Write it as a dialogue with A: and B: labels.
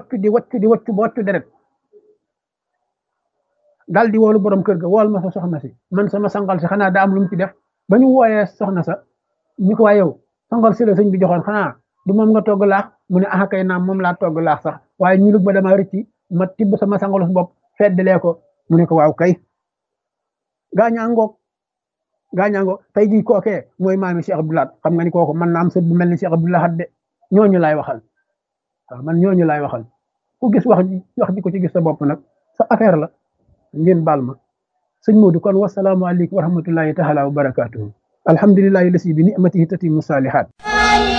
A: waccu di waccu di waccu ba waccu deret dal di woolu borom kër ga wool ma sa soxna si man sama sangal si xanaa daa am lu mu ci def ba ñu wooyee soxna sa ñu ko waa yow sangal si la sëñ bi joxoon xanaa du moom nga togg laax mu ne ah kay naam moom laa togg laax sax waaye ñu lug ba dama rëcci ma tibb sama sangalus bopp feddalee ko mu ne ko waaw kay gaañaa ngoog gaañaa ngoog tey jii kookee mooy maami Cheikh Abdoulaye xam nga ni kooku man na am sët bu mel ni Cheikh Abdoulaye de ñooñu laay waxal waaw man ñooñu laay waxal ku gis wax ji wax ji ko ci gis sa bopp nag sa affaire la ngeen baal ma sëñ Modou kon wasalaamualeykum wa rahmatullahi taala wa barakaatuhu alhamdulillahi lasi bi ni'matihi tatimu salihat